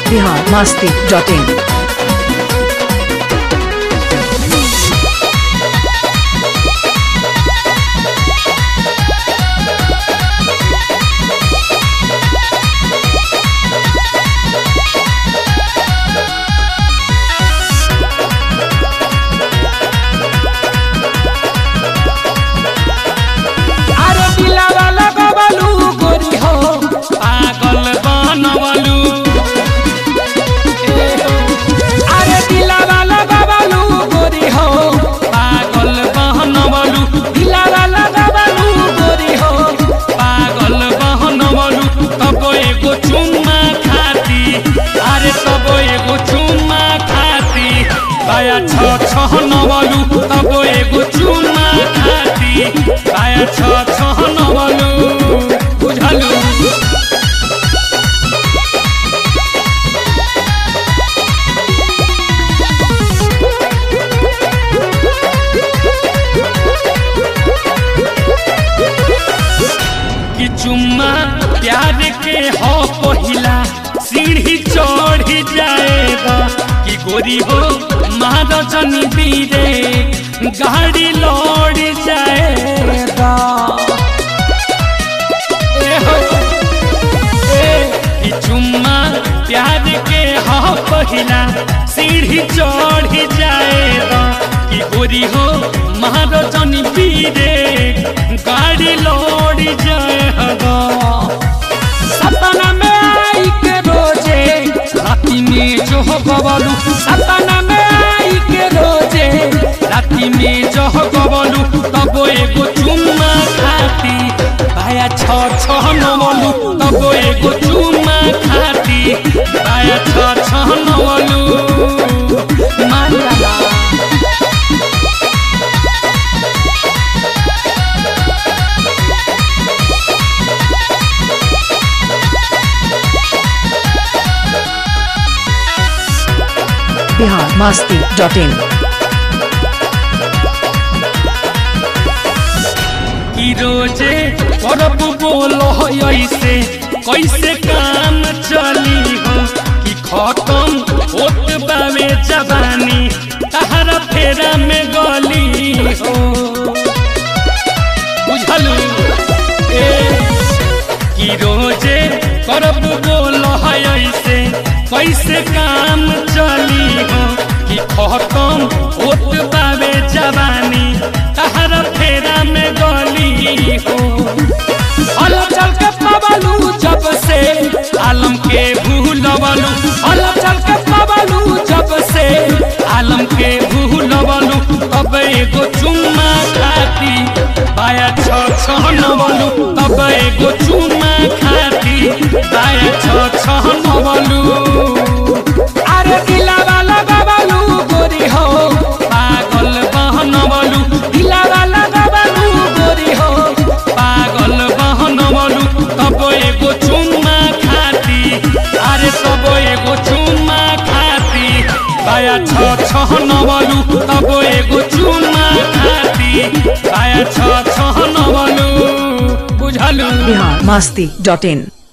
Bihar Masti dot in अरे दिलावा लगवलू गोरी हो पागल बनवलू ए हो। अरे दिलावा लगवलू गोरी हो पागल बनवलू दिलावा लगवलू गोरी हो पागल बनवलू तब एगो चुम्मा खाती अरे तब एगो चुम्मा खाती बाया छ छ नवलू तब एगो चुम्मा खाती बाया छ छ नवलू बुझलू कि चुम्मा प्यार के हो पहिला सीढ़ी चढ़ी जाएगा कि गोरी हो महारजनी बीरे गाड़ी लौट जाएगा ए हो, ए, कि चुम्मा प्यार के हो पहिला सीढ़ी चढ़ी जाएगा कि गोरी हो महारजनी बीरे गाड़ी लौट जाएगा सपना में आई के रोजे राती में जो हो गवलू सपना में आई के रोजे राती में जो हो गवलू तब एगो चुम्मा खाती भाया छ छ नवलू तब एगो चुम्मा खाती भाया छ छ नवलू माला बिहार मस्ती डॉट इन कि रोजे करब बोलो ऐसे कैसे काम चली हो कि खत्म होत बावे जवानी तहरा फेरा में गली हो बुझलू ए कि रोजे करब बोलो ऐसे कैसे काम चली हो कि खत्म होत बावे जवानी तहरा फेरा में गली हो हल चल के पवलू जब से आलम के भूलवलू हल चल के पवलू जब से आलम के भूलवलू तब एगो चुम्मा खाती बाया छ छ नवलू तब एगो चुम्मा खाती बाया छ छ नवलू अरे दिलावा लगवलू गोरी हो पागल बहनवलू दिलावा लगवलू गोरी हो पागल बहनवलू तब एगो चुम्मा खाती अरे तब एगो चुम्मा खाती बाया छ छ नवलू तब एगो चुम्मा खाती बाया छ छ नवलू बुझलू बिहार मस्ती डॉट इन